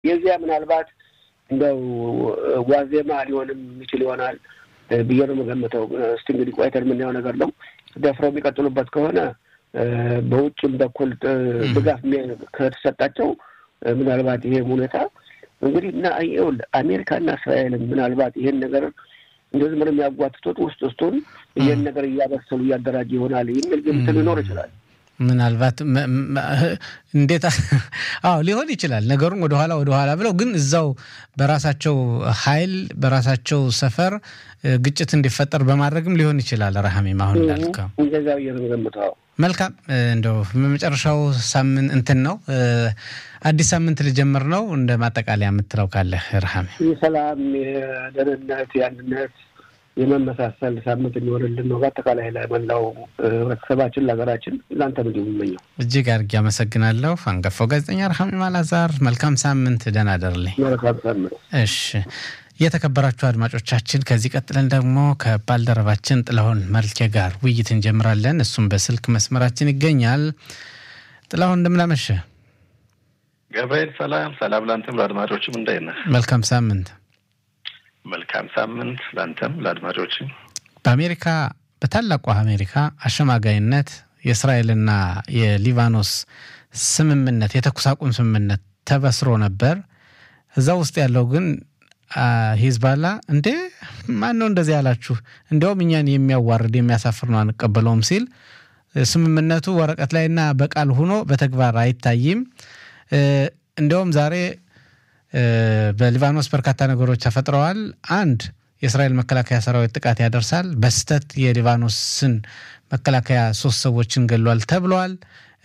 የዚያ ምናልባት እንደው ዋዜማ ሊሆንም ይችል ይሆናል ብዬ ነው የምገምተው። እስቲ እንግዲህ ቆይተን የምናየው ነገር ነው። ደፍረው የሚቀጥሉበት ከሆነ በውጭም በኩል ድጋፍ ከተሰጣቸው ምናልባት ይሄ ሁኔታ እንግዲህ እና ይኸውልህ አሜሪካና እስራኤልን ምናልባት ይሄን ነገር እንደዚህ ምንም የሚያጓትቱት ውስጥ ውስጡን ይህን ነገር እያበሰሉ እያደራጀ ይሆናል የሚል ግምት ሊኖር ይችላል። ምናልባት እንዴት አዎ ሊሆን ይችላል። ነገሩን ወደኋላ ወደኋላ ብለው ግን እዛው በራሳቸው ኃይል በራሳቸው ሰፈር ግጭት እንዲፈጠር በማድረግም ሊሆን ይችላል። ረሃሜም አሁን እንዳልከው እንደዛ ብዬ ነው የምገምተው። መልካም እንደው በመጨረሻው ሳምንት እንትን ነው አዲስ ሳምንት ልጀምር ነው። እንደ ማጠቃለያ የምትለው ካለ ረሃሜ? የሰላም የደህንነት፣ የአንድነት የመመሳሰል ሳምንት እንዲሆንልን ነው በአጠቃላይ ላይ መላው ህብረተሰባችን ለሀገራችን ለአንተ ምንዲሁ የምመኘው። እጅግ አድርጌ አመሰግናለሁ። አንጋፋው ጋዜጠኛ ረሃሜ አላዛር መልካም ሳምንት፣ ደህና ደርልኝ። መልካም ሳምንት። እሺ የተከበራችሁ አድማጮቻችን ከዚህ ቀጥለን ደግሞ ከባልደረባችን ጥላሁን መልኬ ጋር ውይይት እንጀምራለን። እሱም በስልክ መስመራችን ይገኛል። ጥላሁን እንደምናመሸ ገብርኤል ሰላም ሰላም፣ ለአንተም ለአድማጮችም እንደት ነህ? መልካም ሳምንት። መልካም ሳምንት ለአንተም ለአድማጮችም። በአሜሪካ በታላቋ አሜሪካ አሸማጋይነት የእስራኤልና የሊባኖስ ስምምነት የተኩስ አቁም ስምምነት ተበስሮ ነበር። እዛ ውስጥ ያለው ግን ሂዝባላ እንዴ ማን ነው እንደዚህ ያላችሁ? እንዲያውም እኛን የሚያዋርድ የሚያሳፍር ነው አንቀበለውም ሲል ስምምነቱ ወረቀት ላይና በቃል ሆኖ በተግባር አይታይም። እንዲያውም ዛሬ በሊባኖስ በርካታ ነገሮች ተፈጥረዋል። አንድ የእስራኤል መከላከያ ሰራዊት ጥቃት ያደርሳል። በስህተት የሊባኖስን መከላከያ ሶስት ሰዎችን ገሏል ተብለዋል።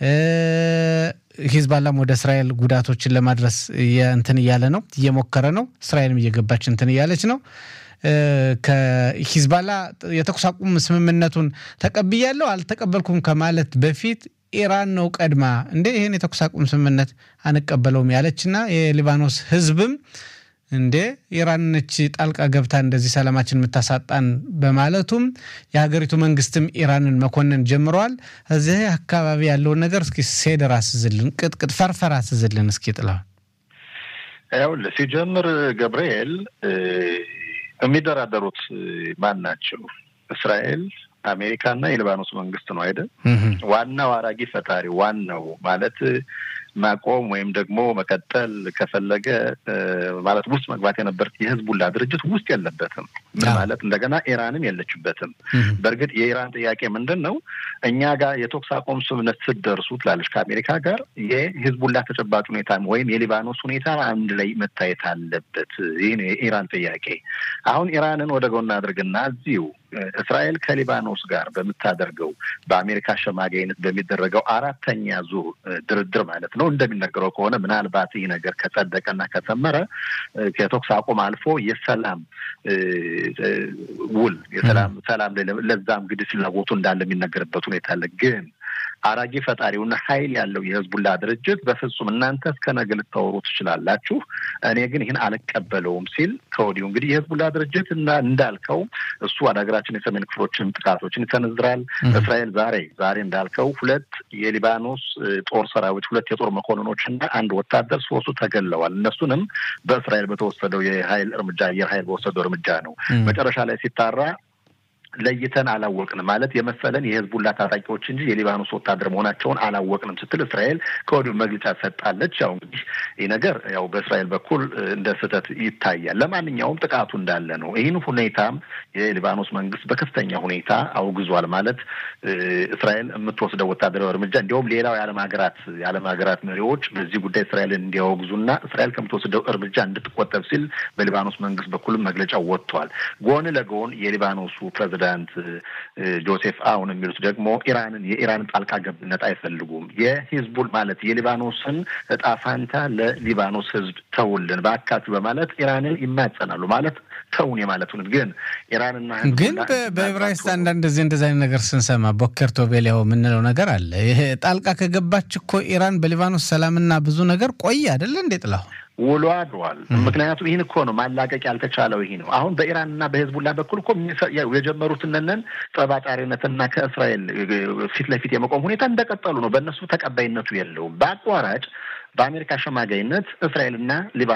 ሂዝባላም ወደ እስራኤል ጉዳቶችን ለማድረስ እንትን እያለ ነው እየሞከረ ነው። እስራኤልም እየገባች እንትን እያለች ነው። ከሂዝባላ የተኩስ አቁም ስምምነቱን ተቀብያለሁ አልተቀበልኩም ከማለት በፊት ኢራን ነው ቀድማ እንዴ ይህን የተኩስ አቁም ስምምነት አንቀበለውም ያለችና የሊባኖስ ህዝብም እንዴ ኢራን ነች ጣልቃ ገብታ እንደዚህ ሰላማችን የምታሳጣን በማለቱም የሀገሪቱ መንግስትም ኢራንን መኮንን ጀምረዋል። እዚህ አካባቢ ያለውን ነገር እስኪ ሴደር አስዝልን፣ ቅጥቅጥ ፈርፈር አስዝልን እስኪ ጥላውን። ይኸውልህ ሲጀምር ገብርኤል የሚደራደሩት ማን ናቸው? እስራኤል አሜሪካና የሊባኖስ መንግስት ነው አይደል? ዋናው አራጊ ፈጣሪ ዋናው ማለት ማቆም ወይም ደግሞ መቀጠል ከፈለገ ማለት ውስጥ መግባት የነበረት የህዝቡላ ድርጅት ውስጥ የለበትም። ምን ማለት እንደገና ኢራንም የለችበትም። በእርግጥ የኢራን ጥያቄ ምንድን ነው? እኛ ጋር የተኩስ አቁም ስምምነት ስትደርሱ ትላለች ከአሜሪካ ጋር የህዝቡላ ተጨባጭ ሁኔታ ወይም የሊባኖስ ሁኔታ አንድ ላይ መታየት አለበት። ይህ ነው የኢራን ጥያቄ። አሁን ኢራንን ወደ ጎን አድርግና እዚሁ እስራኤል ከሊባኖስ ጋር በምታደርገው በአሜሪካ አሸማጋይነት በሚደረገው አራተኛ ዙር ድርድር ማለት ነው እንደሚነገረው ከሆነ ምናልባት ይህ ነገር ከጸደቀና ከሰመረ ከተኩስ አቁም አልፎ የሰላም ውል የሰላም ሰላም ለዛም እንግዲህ ፍላጎቱ እንዳለ የሚነገርበት ሁኔታ አለ ግን አራጊ ፈጣሪውና ኃይል ያለው የህዝቡላ ድርጅት በፍጹም እናንተ እስከ ነገ ልታወሩ ትችላላችሁ፣ እኔ ግን ይህን አልቀበለውም ሲል ከወዲሁ እንግዲህ የህዝቡላ ድርጅት እና እንዳልከው እሱ ወደ ሀገራችን የሰሜን ክፍሎችን ጥቃቶችን ይሰነዝራል። እስራኤል ዛሬ ዛሬ እንዳልከው ሁለት የሊባኖስ ጦር ሰራዊት ሁለት የጦር መኮንኖች እና አንድ ወታደር ሶስቱ ተገለዋል። እነሱንም በእስራኤል በተወሰደው የኃይል እርምጃ አየር ኃይል በወሰደው እርምጃ ነው መጨረሻ ላይ ሲጣራ ለይተን አላወቅንም ማለት የመሰለን የህዝቡላ ታጣቂዎች እንጂ የሊባኖስ ወታደር መሆናቸውን አላወቅንም ስትል እስራኤል ከወዲሁ መግለጫ ሰጣለች። ያው እንግዲህ ይህ ነገር ያው በእስራኤል በኩል እንደ ስህተት ይታያል። ለማንኛውም ጥቃቱ እንዳለ ነው። ይህን ሁኔታም የሊባኖስ መንግስት በከፍተኛ ሁኔታ አውግዟል። ማለት እስራኤል የምትወስደው ወታደራዊ እርምጃ እንዲሁም ሌላው የዓለም ሀገራት የዓለም ሀገራት መሪዎች በዚህ ጉዳይ እስራኤልን እንዲያወግዙና እስራኤል ከምትወስደው እርምጃ እንድትቆጠብ ሲል በሊባኖስ መንግስት በኩልም መግለጫ ወጥቷል። ጎን ለጎን የሊባኖሱ ፕሬዚዳንት ፕሬዚዳንት ጆሴፍ አውን የሚሉት ደግሞ ኢራንን የኢራንን ጣልቃ ገብነት አይፈልጉም። የሂዝቡል ማለት የሊባኖስን እጣ ፋንታ ለሊባኖስ ህዝብ ተውልን በአካችሁ በማለት ኢራንን ይማጸናሉ። ማለት ተውን የማለቱን ግን ኢራንና ግን በዕብራይስጥ አንዳንድ ጊዜ እንደዚ አይነት ነገር ስንሰማ ቦኬር ቶቤሊያው የምንለው ነገር አለ። ይሄ ጣልቃ ከገባች እኮ ኢራን በሊባኖስ ሰላምና ብዙ ነገር ቆይ አይደለ እንዴ ጥላሁ ውሎ አድሯል። ምክንያቱም ይህን እኮ ነው ማላቀቅ ያልተቻለው። ይህ ነው አሁን በኢራንና በህዝቡላ በኩል እኮ የጀመሩትነንን ጠባጫሪነትና ከእስራኤል ፊት ለፊት የመቆም ሁኔታ እንደቀጠሉ ነው። በእነሱ ተቀባይነቱ የለውም። በአቋራጭ በአሜሪካ አሸማጋይነት እስራኤልና ሊባኖስ